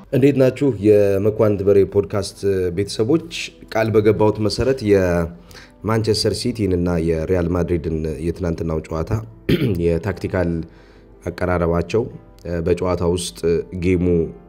እንዴት ናችሁ? የመኳንንት በሬ ፖድካስት ቤተሰቦች፣ ቃል በገባሁት መሰረት የማንቸስተር ሲቲን እና የሪያል ማድሪድን የትናንትናው ጨዋታ የታክቲካል አቀራረባቸው በጨዋታ ውስጥ ጌሙ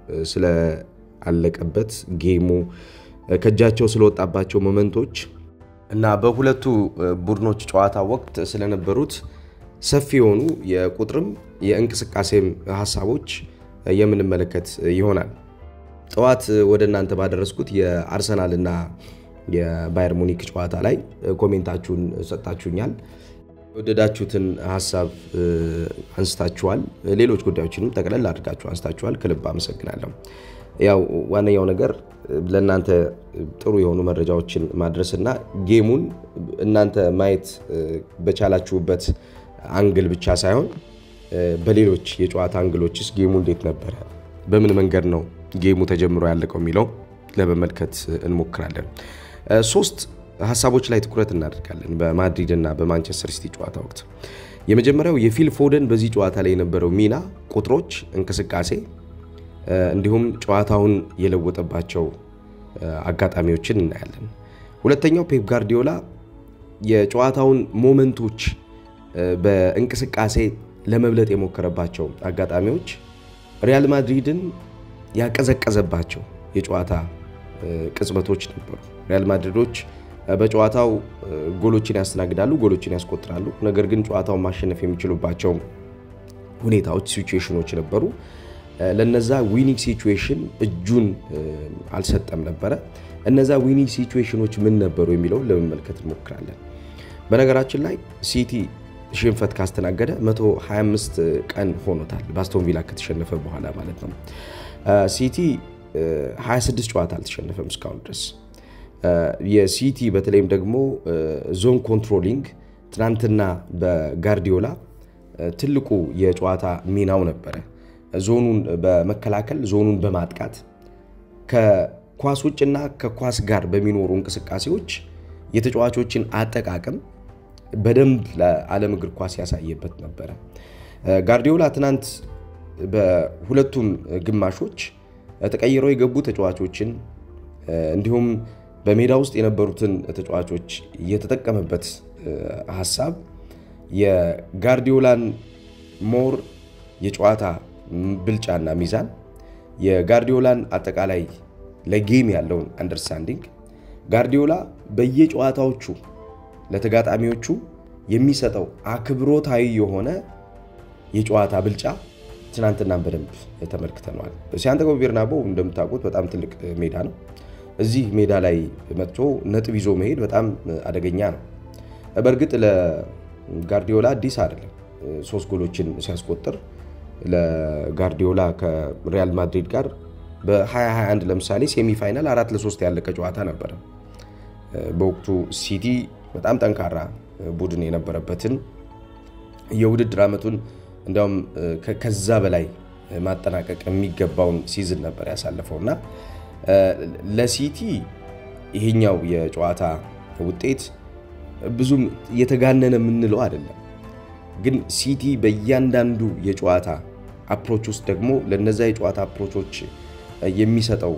ስለአለቀበት ጌሙ ከእጃቸው ስለወጣባቸው ሞመንቶች እና በሁለቱ ቡድኖች ጨዋታ ወቅት ስለነበሩት ሰፊ የሆኑ የቁጥርም የእንቅስቃሴም ሀሳቦች የምንመለከት ይሆናል። ጠዋት ወደ እናንተ ባደረስኩት የአርሰናል እና የባየር ሙኒክ ጨዋታ ላይ ኮሜንታችሁን ሰጣችሁኛል። የወደዳችሁትን ሀሳብ አንስታችኋል። ሌሎች ጉዳዮችንም ጠቅለል አድርጋችሁ አንስታችኋል። ከልብ አመሰግናለሁ። ያው ዋነኛው ነገር ለእናንተ ጥሩ የሆኑ መረጃዎችን ማድረስና ጌሙን እናንተ ማየት በቻላችሁበት አንግል ብቻ ሳይሆን በሌሎች የጨዋታ አንግሎችስ ጌሙ እንዴት ነበረ፣ በምን መንገድ ነው ጌሙ ተጀምሮ ያለቀው የሚለው ለመመልከት እንሞክራለን። ሶስት ሀሳቦች ላይ ትኩረት እናደርጋለን በማድሪድ እና በማንቸስተር ሲቲ ጨዋታ ወቅት። የመጀመሪያው የፊል ፎደን በዚህ ጨዋታ ላይ የነበረው ሚና፣ ቁጥሮች፣ እንቅስቃሴ እንዲሁም ጨዋታውን የለወጠባቸው አጋጣሚዎችን እናያለን። ሁለተኛው ፔፕ ጋርዲዮላ የጨዋታውን ሞመንቶች በእንቅስቃሴ ለመብለጥ የሞከረባቸው አጋጣሚዎች ሪያል ማድሪድን ያቀዘቀዘባቸው የጨዋታ ቅጽበቶች ነበሩ። ሪያል ማድሪዶች በጨዋታው ጎሎችን ያስተናግዳሉ፣ ጎሎችን ያስቆጥራሉ። ነገር ግን ጨዋታውን ማሸነፍ የሚችሉባቸው ሁኔታዎች፣ ሲቹዌሽኖች ነበሩ። ለነዛ ዊኒንግ ሲቹዌሽን እጁን አልሰጠም ነበረ። እነዛ ዊኒንግ ሲቹዌሽኖች ምን ነበሩ የሚለውን ለመመልከት እንሞክራለን። በነገራችን ላይ ሲቲ ሽንፈት ካስተናገደ 125 ቀን ሆኖታል። በአስቶን ቪላ ከተሸነፈ በኋላ ማለት ነው። ሲቲ 26 ጨዋታ አልተሸነፈም እስካሁን ድረስ። የሲቲ በተለይም ደግሞ ዞን ኮንትሮሊንግ ትናንትና በጋርዲዮላ ትልቁ የጨዋታ ሚናው ነበረ። ዞኑን በመከላከል ዞኑን በማጥቃት ከኳስ ውጭና ከኳስ ጋር በሚኖሩ እንቅስቃሴዎች የተጫዋቾችን አጠቃቀም በደንብ ለዓለም እግር ኳስ ያሳየበት ነበረ። ጋርዲዮላ ትናንት በሁለቱም ግማሾች ተቀይረው የገቡ ተጫዋቾችን እንዲሁም በሜዳ ውስጥ የነበሩትን ተጫዋቾች የተጠቀመበት ሀሳብ የጋርዲዮላን ሞር የጨዋታ ብልጫና ሚዛን የጋርዲዮላን አጠቃላይ ለጌም ያለውን አንደርስታንዲንግ ጋርዲዮላ በየጨዋታዎቹ ለተጋጣሚዎቹ የሚሰጠው አክብሮታዊ የሆነ የጨዋታ ብልጫ ትናንትናን በደንብ ተመልክተነዋል። ሳንቲያጎ ቤርናቦው እንደምታውቁት በጣም ትልቅ ሜዳ ነው። እዚህ ሜዳ ላይ መጥቶ ነጥብ ይዞ መሄድ በጣም አደገኛ ነው። በእርግጥ ለጋርዲዮላ አዲስ አይደለም። ሶስት ጎሎችን ሲያስቆጥር ለጋርዲዮላ ከሪያል ማድሪድ ጋር በ2021 ለምሳሌ ሴሚፋይናል አራት ለሶስት ያለቀ ጨዋታ ነበረ። በወቅቱ ሲቲ በጣም ጠንካራ ቡድን የነበረበትን የውድድር ዓመቱን እንዲያውም ከዛ በላይ ማጠናቀቅ የሚገባውን ሲዝን ነበር ያሳለፈው እና ለሲቲ ይሄኛው የጨዋታ ውጤት ብዙም የተጋነነ የምንለው አይደለም። ግን ሲቲ በእያንዳንዱ የጨዋታ አፕሮች ውስጥ ደግሞ ለነዛ የጨዋታ አፕሮቾች የሚሰጠው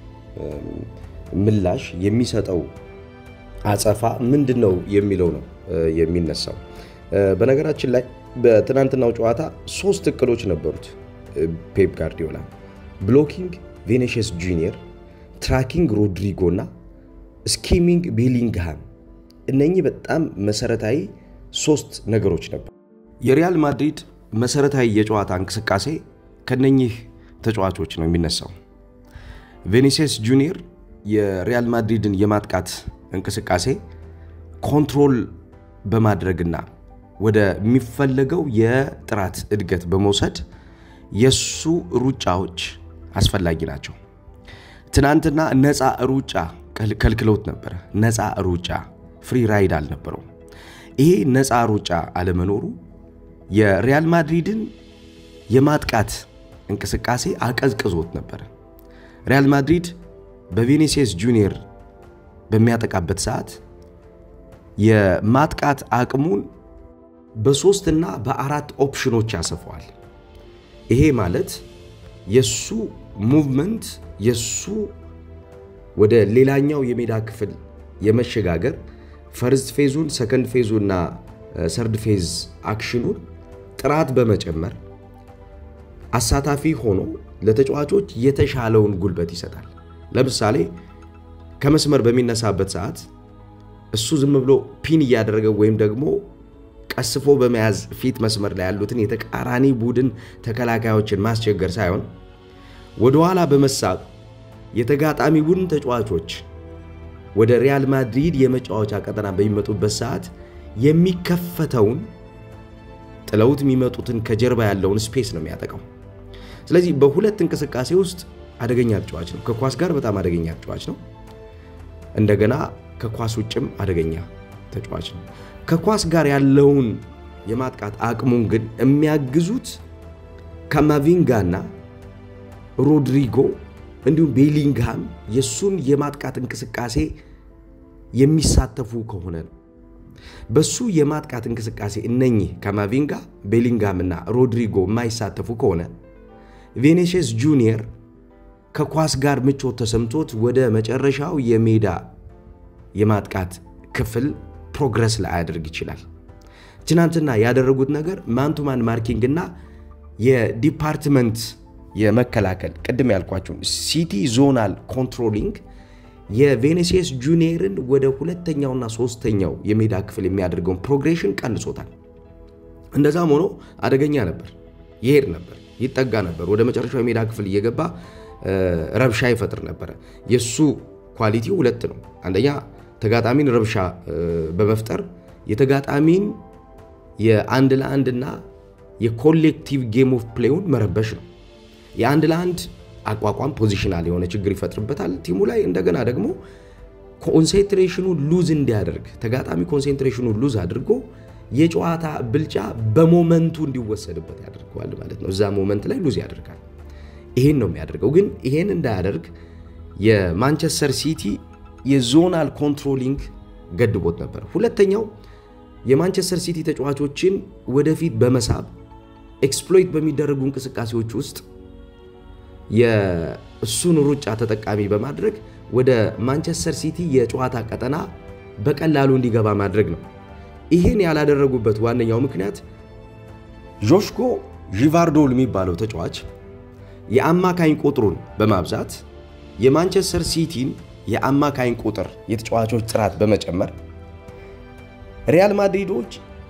ምላሽ የሚሰጠው አጸፋ ምንድን ነው የሚለው ነው የሚነሳው። በነገራችን ላይ በትናንትናው ጨዋታ ሶስት እቅዶች ነበሩት ፔፕ ጋርዲዮላ፣ ብሎኪንግ ቬኔሽስ ጁኒየር፣ ትራኪንግ ሮድሪጎ እና ስኪሚንግ ቤሊንግሃም። እነኚህ በጣም መሰረታዊ ሶስት ነገሮች ነበሩ። የሪያል ማድሪድ መሰረታዊ የጨዋታ እንቅስቃሴ ከነኚህ ተጫዋቾች ነው የሚነሳው። ቬኒሲየስ ጁኒየር የሪያል ማድሪድን የማጥቃት እንቅስቃሴ ኮንትሮል በማድረግና ወደሚፈለገው የጥራት እድገት በመውሰድ የሱ ሩጫዎች አስፈላጊ ናቸው። ትናንትና ነፃ ሩጫ ከልክለውት ነበረ። ነፃ ሩጫ ፍሪ ራይድ አልነበረው። ይሄ ነፃ ሩጫ አለመኖሩ የሪያል ማድሪድን የማጥቃት እንቅስቃሴ አቀዝቅዞት ነበረ። ሪያል ማድሪድ በቬኔሲየስ ጁኒየር በሚያጠቃበት ሰዓት የማጥቃት አቅሙን በሶስትና በአራት ኦፕሽኖች ያሰፈዋል። ይሄ ማለት የሱ ሙቭመንት የሱ ወደ ሌላኛው የሜዳ ክፍል የመሸጋገር ፈርስት ፌዙን፣ ሰከንድ ፌዙ እና ሰርድ ፌዝ አክሽኑን ጥራት በመጨመር አሳታፊ ሆኖ ለተጫዋቾች የተሻለውን ጉልበት ይሰጣል። ለምሳሌ ከመስመር በሚነሳበት ሰዓት እሱ ዝም ብሎ ፒን እያደረገ ወይም ደግሞ ቀስፎ በመያዝ ፊት መስመር ላይ ያሉትን የተቃራኒ ቡድን ተከላካዮችን ማስቸገር ሳይሆን ወደኋላ በመሳብ የተጋጣሚ ቡድን ተጫዋቾች ወደ ሪያል ማድሪድ የመጫወቻ ቀጠና በሚመጡበት ሰዓት የሚከፈተውን ጥለውት የሚመጡትን ከጀርባ ያለውን ስፔስ ነው የሚያጠቃው። ስለዚህ በሁለት እንቅስቃሴ ውስጥ አደገኛ ተጫዋች ነው። ከኳስ ጋር በጣም አደገኛ ተጫዋች ነው። እንደገና ከኳስ ውጭም አደገኛ ተጫዋች ነው። ከኳስ ጋር ያለውን የማጥቃት አቅሙን ግን የሚያግዙት ካማቪንጋና ሮድሪጎ እንዲሁም ቤሊንግሃም የእሱን የማጥቃት እንቅስቃሴ የሚሳተፉ ከሆነ ነው። በሱ የማጥቃት እንቅስቃሴ እነኚህ ካማቪንጋ፣ ቤሊንግሃም እና ሮድሪጎ የማይሳተፉ ከሆነ ቬኔሽስ ጁኒየር ከኳስ ጋር ምቾት ተሰምቶት ወደ መጨረሻው የሜዳ የማጥቃት ክፍል ፕሮግረስ ላያደርግ ይችላል። ትናንትና ያደረጉት ነገር ማንቱማን ማርኪንግ እና የዲፓርትመንት የመከላከል ቅድም ያልኳቸውን ሲቲ ዞናል ኮንትሮሊንግ የቬኔሲየስ ጁኒየርን ወደ ሁለተኛውና ሶስተኛው የሜዳ ክፍል የሚያደርገውን ፕሮግሬሽን ቀንሶታል። እንደዛም ሆኖ አደገኛ ነበር፣ ይሄድ ነበር፣ ይጠጋ ነበር። ወደ መጨረሻው የሜዳ ክፍል እየገባ ረብሻ ይፈጥር ነበረ። የእሱ ኳሊቲ ሁለት ነው። አንደኛ ተጋጣሚን ረብሻ በመፍጠር የተጋጣሚን የአንድ ለአንድና የኮሌክቲቭ ጌም ኦፍ ፕሌውን መረበሽ ነው። የአንድ ለአንድ አቋቋም ፖዚሽናል የሆነ ችግር ይፈጥርበታል ቲሙ ላይ። እንደገና ደግሞ ኮንሴንትሬሽኑ ሉዝ እንዲያደርግ ተጋጣሚ ኮንሴንትሬሽኑ ሉዝ አድርጎ የጨዋታ ብልጫ በሞመንቱ እንዲወሰድበት ያደርገዋል ማለት ነው። እዛ ሞመንት ላይ ሉዝ ያደርጋል። ይሄን ነው የሚያደርገው። ግን ይሄን እንዳያደርግ የማንቸስተር ሲቲ የዞናል ኮንትሮሊንግ ገድቦት ነበር። ሁለተኛው የማንቸስተር ሲቲ ተጫዋቾችን ወደፊት በመሳብ ኤክስፕሎይት በሚደረጉ እንቅስቃሴዎች ውስጥ የእሱን ሩጫ ተጠቃሚ በማድረግ ወደ ማንቸስተር ሲቲ የጨዋታ ቀጠና በቀላሉ እንዲገባ ማድረግ ነው። ይህን ያላደረጉበት ዋነኛው ምክንያት ጆሽኮ ዢቫርዶል የሚባለው ተጫዋች የአማካኝ ቁጥሩን በማብዛት የማንቸስተር ሲቲን የአማካኝ ቁጥር የተጫዋቾች ጥራት በመጨመር ሪያል ማድሪዶች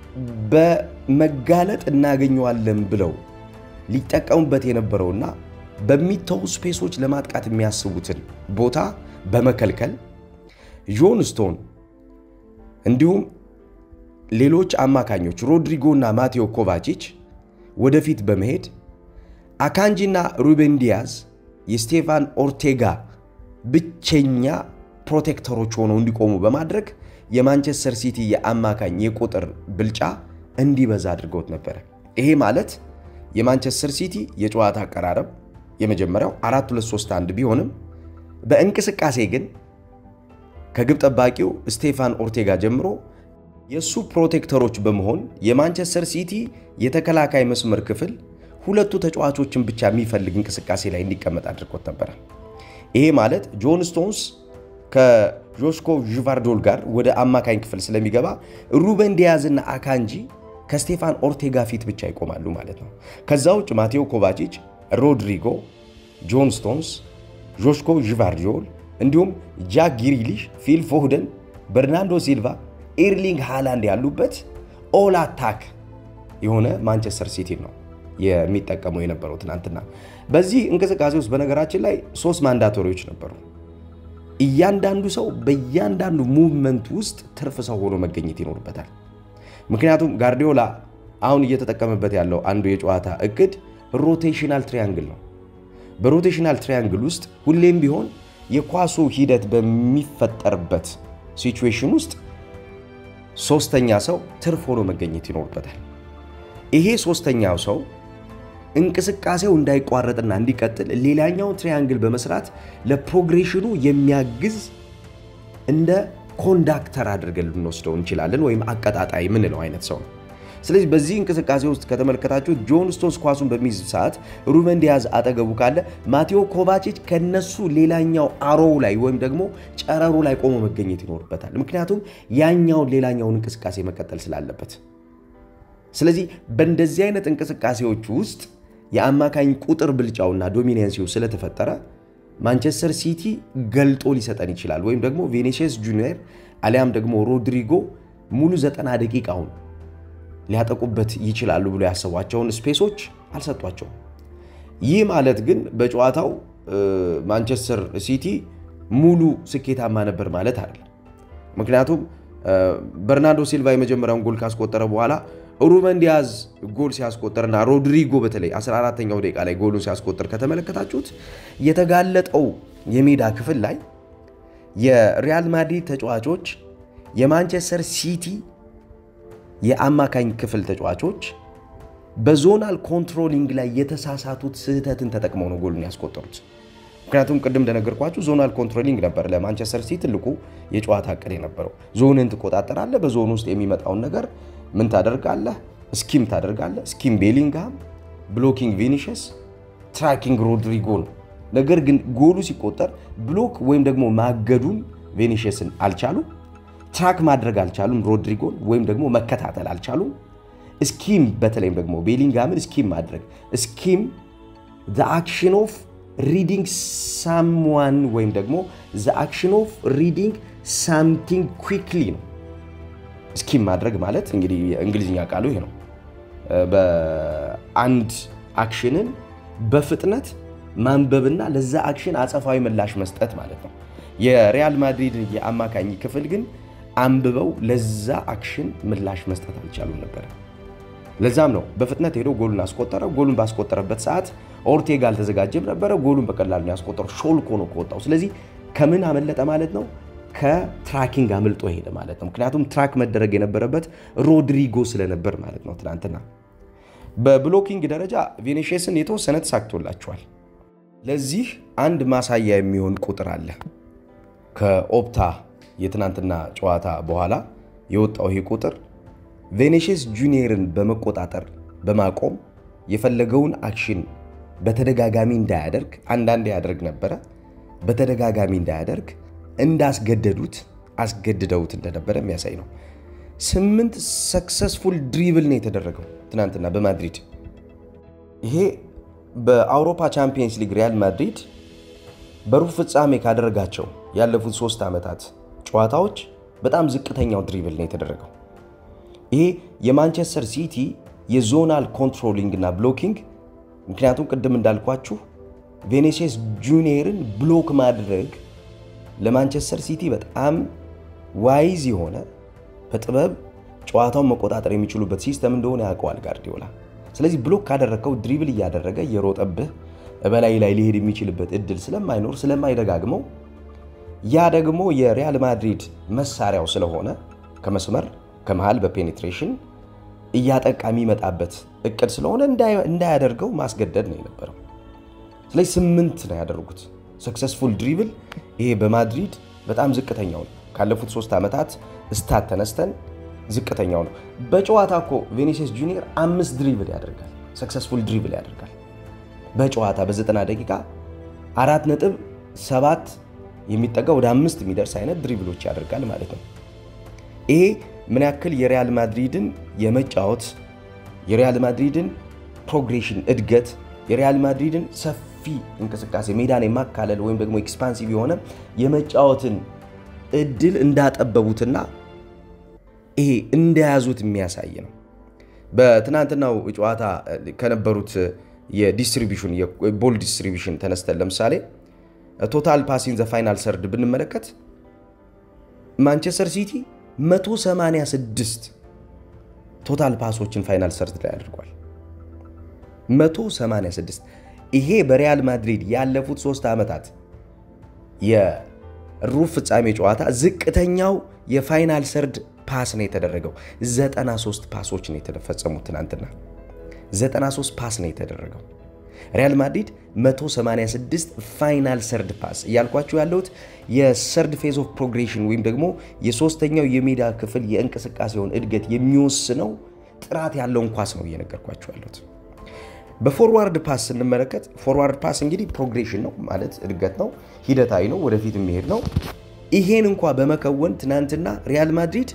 በመጋለጥ እናገኘዋለን ብለው ሊጠቀሙበት የነበረውና በሚተዉ ስፔሶች ለማጥቃት የሚያስቡትን ቦታ በመከልከል ጆን ስቶን እንዲሁም ሌሎች አማካኞች ሮድሪጎ እና ማቴዎ ኮቫቺች ወደፊት በመሄድ አካንጂና ሩቤን ዲያዝ የስቴፋን ኦርቴጋ ብቸኛ ፕሮቴክተሮች ሆነው እንዲቆሙ በማድረግ የማንቸስተር ሲቲ የአማካኝ የቁጥር ብልጫ እንዲበዛ አድርገውት ነበረ። ይሄ ማለት የማንቸስተር ሲቲ የጨዋታ አቀራረብ የመጀመሪያው 4 2 3 1 ቢሆንም በእንቅስቃሴ ግን ከግብ ጠባቂው ስቴፋን ኦርቴጋ ጀምሮ የእሱ ፕሮቴክተሮች በመሆን የማንቸስተር ሲቲ የተከላካይ መስመር ክፍል ሁለቱ ተጫዋቾችን ብቻ የሚፈልግ እንቅስቃሴ ላይ እንዲቀመጥ አድርጎት ነበረ። ይሄ ማለት ጆን ስቶንስ ከጆሽኮ ዥቫርዶል ጋር ወደ አማካኝ ክፍል ስለሚገባ ሩበን ዲያዝና አካንጂ ከስቴፋን ኦርቴጋ ፊት ብቻ ይቆማሉ ማለት ነው። ከዛ ውጭ ማቴዎ ኮቫቺች፣ ሮድሪጎ፣ ጆን ስቶንስ፣ ጆሽኮ ዥቫርዶል እንዲሁም ጃክ ግሪሊሽ፣ ፊል ፎደን፣ በርናንዶ ሲልቫ፣ ኤርሊንግ ሃላንድ ያሉበት ኦል አታክ የሆነ ማንቸስተር ሲቲ ነው የሚጠቀሙ የነበረው ትናንትና። በዚህ እንቅስቃሴ ውስጥ በነገራችን ላይ ሶስት ማንዳቶሪዎች ነበሩ። እያንዳንዱ ሰው በእያንዳንዱ ሙቭመንት ውስጥ ትርፍ ሰው ሆኖ መገኘት ይኖርበታል። ምክንያቱም ጋርዲዮላ አሁን እየተጠቀመበት ያለው አንዱ የጨዋታ እቅድ ሮቴሽናል ትሪያንግል ነው። በሮቴሽናል ትሪያንግል ውስጥ ሁሌም ቢሆን የኳሱ ሂደት በሚፈጠርበት ሲቹዌሽን ውስጥ ሶስተኛ ሰው ትርፍ ሆኖ መገኘት ይኖርበታል። ይሄ ሶስተኛው ሰው እንቅስቃሴው እንዳይቋረጥና እንዲቀጥል ሌላኛውን ትሪያንግል በመስራት ለፕሮግሬሽኑ የሚያግዝ እንደ ኮንዳክተር አድርገን ልንወስደው እንችላለን፣ ወይም አቀጣጣይ የምንለው አይነት ሰው ነው። ስለዚህ በዚህ እንቅስቃሴ ውስጥ ከተመለከታችሁ ጆን ስቶንስ ኳሱን በሚይዝ ሰዓት ሩበን ዲያዝ አጠገቡ ካለ ማቴዎ ኮቫቺች ከነሱ ሌላኛው አሮው ላይ ወይም ደግሞ ጨረሩ ላይ ቆሞ መገኘት ይኖርበታል። ምክንያቱም ያኛውን ሌላኛውን እንቅስቃሴ መቀጠል ስላለበት። ስለዚህ በእንደዚህ አይነት እንቅስቃሴዎች ውስጥ የአማካኝ ቁጥር ብልጫውና ዶሚናንሲው ስለተፈጠረ ማንቸስተር ሲቲ ገልጦ ሊሰጠን ይችላል ወይም ደግሞ ቬኒሲየስ ጁኒየር አሊያም ደግሞ ሮድሪጎ ሙሉ ዘጠና ደቂቃውን ሊያጠቁበት ይችላሉ ብሎ ያሰቧቸውን ስፔሶች አልሰጧቸውም። ይህ ማለት ግን በጨዋታው ማንቸስተር ሲቲ ሙሉ ስኬታማ ነበር ማለት አይደለም። ምክንያቱም በርናርዶ ሲልቫ የመጀመሪያውን ጎል ካስቆጠረ በኋላ ሩበን ዲያዝ ጎል ሲያስቆጠርና ሮድሪጎ በተለይ 14ተኛው ደቂቃ ላይ ጎሉን ሲያስቆጠር ከተመለከታችሁት የተጋለጠው የሜዳ ክፍል ላይ የሪያል ማድሪድ ተጫዋቾች የማንቸስተር ሲቲ የአማካኝ ክፍል ተጫዋቾች በዞናል ኮንትሮሊንግ ላይ የተሳሳቱት ስህተትን ተጠቅመው ነው ጎሉን ያስቆጠሩት። ምክንያቱም ቅድም እንደነገርኳችሁ ዞናል ኮንትሮሊንግ ነበር ለማንቸስተር ሲቲ ትልቁ የጨዋታ እቅድ የነበረው። ዞንን ትቆጣጠራለህ፣ በዞን ውስጥ የሚመጣውን ነገር ምን ታደርጋለህ? ስኪም ታደርጋለህ። ስኪም ቤሊንግሃም፣ ብሎኪንግ ቪኒሽስ፣ ትራኪንግ ሮድሪጎ ነው። ነገር ግን ጎሉ ሲቆጠር ብሎክ ወይም ደግሞ ማገዱን ቬኒሽስን አልቻሉም። ትራክ ማድረግ አልቻሉም ሮድሪጎን ወይም ደግሞ መከታተል አልቻሉም። ስኪም በተለይም ደግሞ ቤሊንግሃምን ስኪም ማድረግ ስኪም ዘ አክሽን ኦፍ ሪዲንግ ሳምዋን ወይም ደግሞ ዘ አክሽን ኦፍ ሪዲንግ ሳምቲንግ ኩዊክሊ ነው። ስኪም ማድረግ ማለት እንግዲህ የእንግሊዝኛ ቃሉ ይሄ ነው። በአንድ አክሽንን በፍጥነት ማንበብና ለዛ አክሽን አጸፋዊ ምላሽ መስጠት ማለት ነው። የሪያል ማድሪድ የአማካኝ ክፍል ግን አንብበው ለዛ አክሽን ምላሽ መስጠት አልቻሉም ነበረ። ለዛም ነው በፍጥነት ሄዶ ጎሉን አስቆጠረ። ጎሉን ባስቆጠረበት ሰዓት ኦርቴጋ አልተዘጋጀም ነበረ። ጎሉን በቀላሉ ነው ያስቆጠረው። ሾልኮ ነው ከወጣው። ስለዚህ ከምን አመለጠ ማለት ነው? ከትራኪንግ አምልጦ ሄደ ማለት ነው። ምክንያቱም ትራክ መደረግ የነበረበት ሮድሪጎ ስለነበር ማለት ነው። ትናንትና በብሎኪንግ ደረጃ ቬኔሽስን የተወሰነ ተሳክቶላቸዋል። ለዚህ አንድ ማሳያ የሚሆን ቁጥር አለ። ከኦፕታ የትናንትና ጨዋታ በኋላ የወጣው ይህ ቁጥር ቬኔሽስ ጁኒየርን በመቆጣጠር በማቆም የፈለገውን አክሽን በተደጋጋሚ እንዳያደርግ አንዳንዴ ያደርግ ነበረ። በተደጋጋሚ እንዳያደርግ እንዳስገደዱት አስገድደውት እንደነበረ የሚያሳይ ነው። ስምንት ሰክሰስፉል ድሪብል ነው የተደረገው ትናንትና በማድሪድ ይሄ በአውሮፓ ቻምፒየንስ ሊግ ሪያል ማድሪድ በሩብ ፍጻሜ ካደረጋቸው ያለፉት ሶስት ዓመታት ጨዋታዎች በጣም ዝቅተኛው ድሪብል ነው የተደረገው። ይሄ የማንቸስተር ሲቲ የዞናል ኮንትሮሊንግ እና ብሎኪንግ ምክንያቱም ቅድም እንዳልኳችሁ ቬኔሲየስ ጁኒየርን ብሎክ ማድረግ ለማንቸስተር ሲቲ በጣም ዋይዝ የሆነ በጥበብ ጨዋታውን መቆጣጠር የሚችሉበት ሲስተም እንደሆነ ያውቀዋል ጋርዲዮላ። ስለዚህ ብሎክ ካደረግከው ድሪብል እያደረገ የሮጠብህ በላይ ላይ ሊሄድ የሚችልበት እድል ስለማይኖር ስለማይደጋግመው ያ ደግሞ የሪያል ማድሪድ መሳሪያው ስለሆነ ከመስመር ከመሃል በፔኔትሬሽን እያጠቃ የሚመጣበት እቅድ ስለሆነ እንዳያደርገው ማስገደድ ነው የነበረው። ስለዚህ ስምንት ነው ያደረጉት ሰክሰስፉል ድሪብል። ይሄ በማድሪድ በጣም ዝቅተኛው ነው። ካለፉት ሶስት ዓመታት ስታት ተነስተን ዝቅተኛው ነው። በጨዋታ እኮ ቬኒሲየስ ጁኒየር አምስት ድሪብል ያደርጋል፣ ሰክሰስፉል ድሪብል ያደርጋል በጨዋታ በዘጠና ደቂቃ አራት ነጥብ ሰባት የሚጠጋ ወደ አምስት የሚደርስ አይነት ድሪብሎች ያደርጋል ማለት ነው። ይሄ ምን ያክል የሪያል ማድሪድን የመጫወት የሪያል ማድሪድን ፕሮግሬሽን እድገት የሪያል ማድሪድን ሰፊ እንቅስቃሴ ሜዳን የማካለል ወይም ደግሞ ኤክስፓንሲቭ የሆነ የመጫወትን እድል እንዳጠበቡትና ይሄ እንደያዙት የሚያሳይ ነው። በትናንትናው ጨዋታ ከነበሩት የዲስትሪቢሽን የቦል ዲስትሪቢሽን ተነስተን ለምሳሌ ቶታል ፓሲን ዘ ፋይናል ሰርድ ብንመለከት ማንቸስተር ሲቲ 186 ቶታል ፓሶችን ፋይናል ሰርድ ላይ አድርጓል። 186 ይሄ በሪያል ማድሪድ ያለፉት ሶስት ዓመታት የሩብ ፍጻሜ ጨዋታ ዝቅተኛው የፋይናል ሰርድ ፓስ ነው የተደረገው። 93 ፓሶች ነው የተፈጸሙት ትናንትና 93 ፓስ ነው የተደረገው። ሪያል ማድሪድ 186 ፋይናል ሰርድ ፓስ እያልኳቸው ያለሁት የሰርድ ፌዝ ኦፍ ፕሮግሬሽን ወይም ደግሞ የሶስተኛው የሜዳ ክፍል የእንቅስቃሴውን እድገት የሚወስነው ጥራት ያለውን ኳስ ነው እየነገርኳቸው ያሉት። በፎርዋርድ ፓስ ስንመለከት ፎርዋርድ ፓስ እንግዲህ ፕሮግሬሽን ነው ማለት እድገት ነው፣ ሂደታዊ ነው፣ ወደፊት የሚሄድ ነው። ይሄን እንኳ በመከወን ትናንትና ሪያል ማድሪድ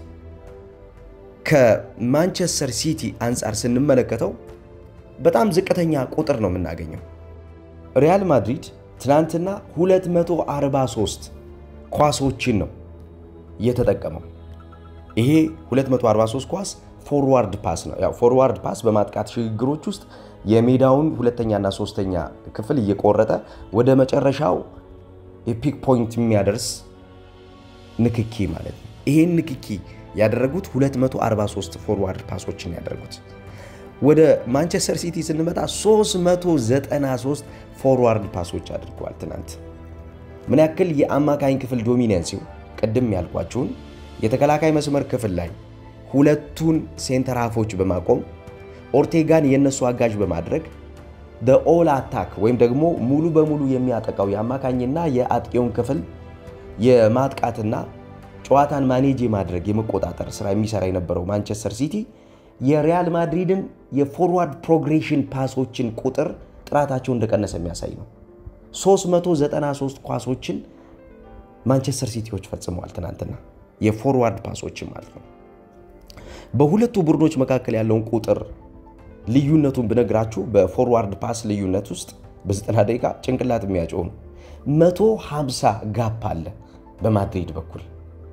ከማንቸስተር ሲቲ አንጻር ስንመለከተው በጣም ዝቅተኛ ቁጥር ነው የምናገኘው። ሪያል ማድሪድ ትናንትና 243 ኳሶችን ነው የተጠቀመው። ይሄ 243 ኳስ ፎርዋርድ ፓስ ነው። ያው ፎርዋርድ ፓስ በማጥቃት ሽግግሮች ውስጥ የሜዳውን ሁለተኛና ሶስተኛ ክፍል እየቆረጠ ወደ መጨረሻው የፒክ ፖይንት የሚያደርስ ንክኪ ማለት ነው። ይሄን ንክኪ ያደረጉት 243 ፎርዋርድ ፓሶችን ያደረጉት። ወደ ማንቸስተር ሲቲ ስንመጣ 393 ፎርዋርድ ፓሶች አድርገዋል። ትናንት ምን ያክል የአማካኝ ክፍል ዶሚናንሲው ቅድም ያልኳችሁን የተከላካይ መስመር ክፍል ላይ ሁለቱን ሴንተር ሃፎች በማቆም ኦርቴጋን የእነሱ አጋዥ በማድረግ ኦል አታክ ወይም ደግሞ ሙሉ በሙሉ የሚያጠቃው የአማካኝና የአጥቂውን ክፍል የማጥቃትና ጨዋታን ማኔጅ የማድረግ የመቆጣጠር ስራ የሚሰራ የነበረው ማንቸስተር ሲቲ የሪያል ማድሪድን የፎርዋርድ ፕሮግሬሽን ፓሶችን ቁጥር ጥራታቸው እንደቀነሰ የሚያሳይ ነው። 393 ኳሶችን ማንቸስተር ሲቲዎች ፈጽመዋል ትናንትና፣ የፎርዋርድ ፓሶችን ማለት ነው። በሁለቱ ቡድኖች መካከል ያለውን ቁጥር ልዩነቱን ብነግራችሁ በፎርዋርድ ፓስ ልዩነት ውስጥ በ90 ደቂቃ ጭንቅላት የሚያጨው ነው። 150 ጋፕ አለ በማድሪድ በኩል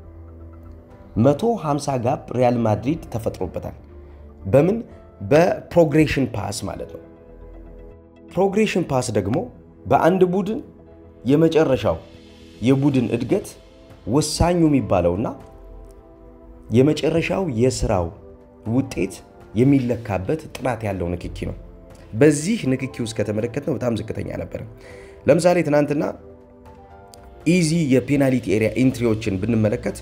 150 ጋፕ ሪያል ማድሪድ ተፈጥሮበታል። በምን በፕሮግሬሽን ፓስ ማለት ነው። ፕሮግሬሽን ፓስ ደግሞ በአንድ ቡድን የመጨረሻው የቡድን እድገት ወሳኙ የሚባለውና የመጨረሻው የስራው ውጤት የሚለካበት ጥራት ያለው ንክኪ ነው። በዚህ ንክኪ ውስጥ ከተመለከትነው በጣም ዝቅተኛ ነበር። ለምሳሌ ትናንትና ኢዚ የፔናልቲ ኤሪያ ኢንትሪዎችን ብንመለከት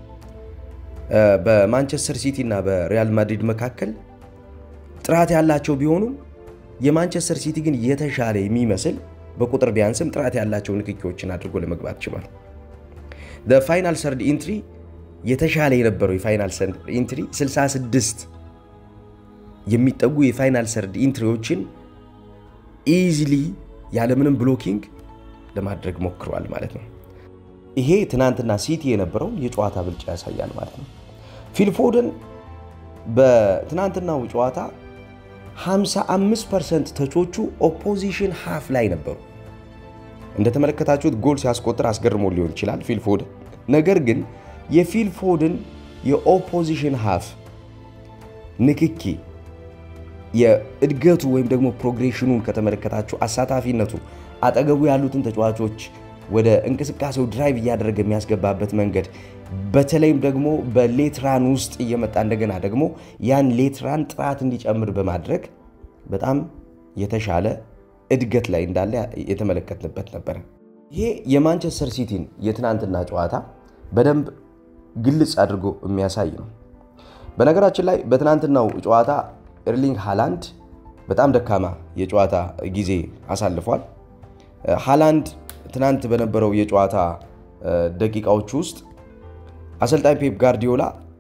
በማንቸስተር ሲቲ እና በሪያል ማድሪድ መካከል ጥራት ያላቸው ቢሆኑም የማንቸስተር ሲቲ ግን የተሻለ የሚመስል በቁጥር ቢያንስም ጥራት ያላቸው ንክኪዎችን አድርጎ ለመግባት ችሏል። ፋይናል ሰርድ ኢንትሪ የተሻለ የነበረው የፋይናል ሰርድ ኢንትሪ 66 የሚጠጉ የፋይናል ሰርድ ኢንትሪዎችን ኢዚሊ ያለምንም ብሎኪንግ ለማድረግ ሞክረዋል ማለት ነው። ይሄ ትናንትና ሲቲ የነበረውን የጨዋታ ብልጫ ያሳያል ማለት ነው። ፊልፎደን በትናንትናው ጨዋታ 55 ፐርሰንት ተቾቹ ኦፖዚሽን ሃፍ ላይ ነበሩ። እንደተመለከታችሁት ጎል ሲያስቆጥር አስገርሞ ሊሆን ይችላል ፊልፎደን። ነገር ግን የፊልፎደን የኦፖዚሽን ሃፍ ንክኪ የእድገቱ ወይም ደግሞ ፕሮግሬሽኑን ከተመለከታችሁ አሳታፊነቱ አጠገቡ ያሉትን ተጫዋቾች ወደ እንቅስቃሴው ድራይቭ እያደረገ የሚያስገባበት መንገድ በተለይም ደግሞ በሌትራን ውስጥ እየመጣ እንደገና ደግሞ ያን ሌትራን ጥራት እንዲጨምር በማድረግ በጣም የተሻለ እድገት ላይ እንዳለ የተመለከትንበት ነበረ። ይሄ የማንቸስተር ሲቲን የትናንትና ጨዋታ በደንብ ግልጽ አድርጎ የሚያሳይ ነው። በነገራችን ላይ በትናንትናው ጨዋታ ኤርሊንግ ሃላንድ በጣም ደካማ የጨዋታ ጊዜ አሳልፏል። ሃላንድ ትናንት በነበረው የጨዋታ ደቂቃዎች ውስጥ አሰልጣኝ ፔፕ ጋርዲዮላ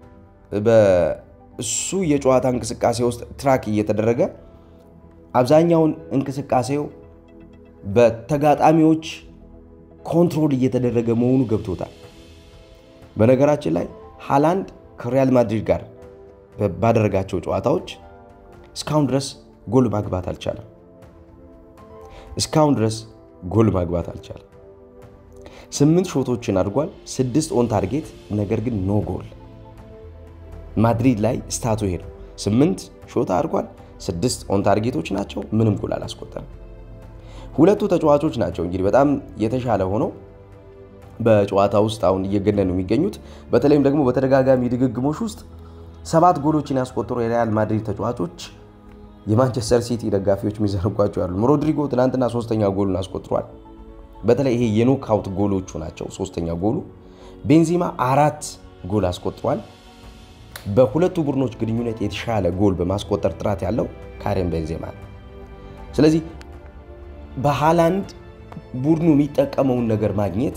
በእሱ የጨዋታ እንቅስቃሴ ውስጥ ትራክ እየተደረገ አብዛኛውን እንቅስቃሴው በተጋጣሚዎች ኮንትሮል እየተደረገ መሆኑ ገብቶታል። በነገራችን ላይ ሃላንድ ከሪያል ማድሪድ ጋር ባደረጋቸው ጨዋታዎች እስካሁን ድረስ ጎል ማግባት አልቻለም። እስካሁን ድረስ ጎል ማግባት አልቻለም። ስምንት ሾቶችን አድርጓል፣ ስድስት ኦን ታርጌት፣ ነገር ግን ኖ ጎል። ማድሪድ ላይ ስታቱ ይሄ ነው። ስምንት ሾት አድርጓል፣ ስድስት ኦን ታርጌቶች ናቸው፣ ምንም ጎል አላስቆጠረም። ሁለቱ ተጫዋቾች ናቸው እንግዲህ በጣም የተሻለ ሆነው በጨዋታ ውስጥ አሁን እየገነኑ የሚገኙት በተለይም ደግሞ በተደጋጋሚ ድግግሞች ውስጥ ሰባት ጎሎችን ያስቆጠሩ የሪያል ማድሪድ ተጫዋቾች የማንቸስተር ሲቲ ደጋፊዎች የሚዘነጓቸው ያሉ ሮድሪጎ ትናንትና ሶስተኛ ጎሉን አስቆጥሯል። በተለይ ይሄ የኖክአውት ጎሎቹ ናቸው ሶስተኛ ጎሉ። ቤንዚማ አራት ጎል አስቆጥሯል። በሁለቱ ቡድኖች ግንኙነት የተሻለ ጎል በማስቆጠር ጥራት ያለው ካሪም ቤንዜማ ነው። ስለዚህ በሃላንድ ቡድኑ የሚጠቀመውን ነገር ማግኘት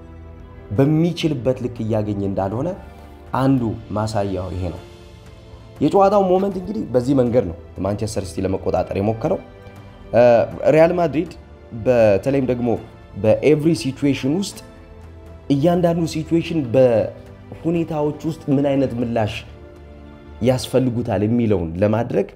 በሚችልበት ልክ እያገኘ እንዳልሆነ አንዱ ማሳያው ይሄ ነው። የጨዋታው ሞመንት እንግዲህ በዚህ መንገድ ነው ማንቸስተር ሲቲ ለመቆጣጠር የሞከረው። ሪያል ማድሪድ በተለይም ደግሞ በኤቭሪ ሲቹዌሽን ውስጥ እያንዳንዱ ሲቹዌሽን በሁኔታዎች ውስጥ ምን አይነት ምላሽ ያስፈልጉታል የሚለውን ለማድረግ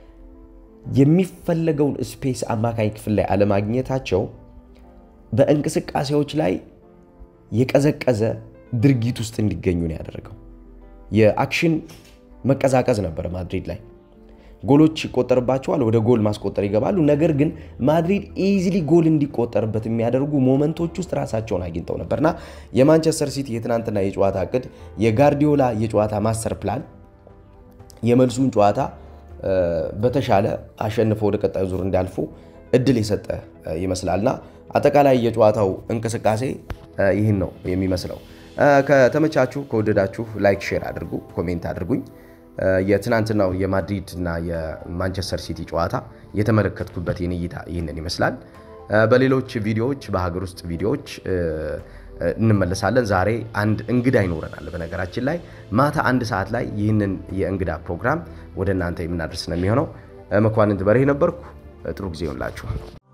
የሚፈለገውን ስፔስ አማካኝ ክፍል ላይ አለማግኘታቸው በእንቅስቃሴዎች ላይ የቀዘቀዘ ድርጊት ውስጥ እንዲገኙ ነው ያደረገው። የአክሽን መቀዛቀዝ ነበረ ማድሪድ ላይ። ጎሎች ይቆጠርባቸዋል፣ ወደ ጎል ማስቆጠር ይገባሉ። ነገር ግን ማድሪድ ኢዚሊ ጎል እንዲቆጠርበት የሚያደርጉ ሞመንቶች ውስጥ ራሳቸውን አግኝተው ነበርና የማንቸስተር ሲቲ የትናንትና የጨዋታ እቅድ የጋርዲዮላ የጨዋታ ማስተር ፕላን የመልሱን ጨዋታ በተሻለ አሸንፈው ወደ ቀጣዩ ዙር እንዲያልፉ እድል የሰጠ ይመስላልና አጠቃላይ የጨዋታው እንቅስቃሴ ይህን ነው የሚመስለው። ከተመቻችሁ ከወደዳችሁ ላይክ፣ ሼር አድርጉ፣ ኮሜንት አድርጉኝ። የትናንትናው የማድሪድ እና የማንቸስተር ሲቲ ጨዋታ የተመለከትኩበት የኔ እይታ ይህንን ይመስላል። በሌሎች ቪዲዮዎች በሀገር ውስጥ ቪዲዮዎች እንመለሳለን። ዛሬ አንድ እንግዳ ይኖረናል። በነገራችን ላይ ማታ አንድ ሰዓት ላይ ይህንን የእንግዳ ፕሮግራም ወደ እናንተ የምናደርስ ነው የሚሆነው። መኳንንት በርሄ ነበርኩ። ጥሩ ጊዜ ይሆንላችሁ።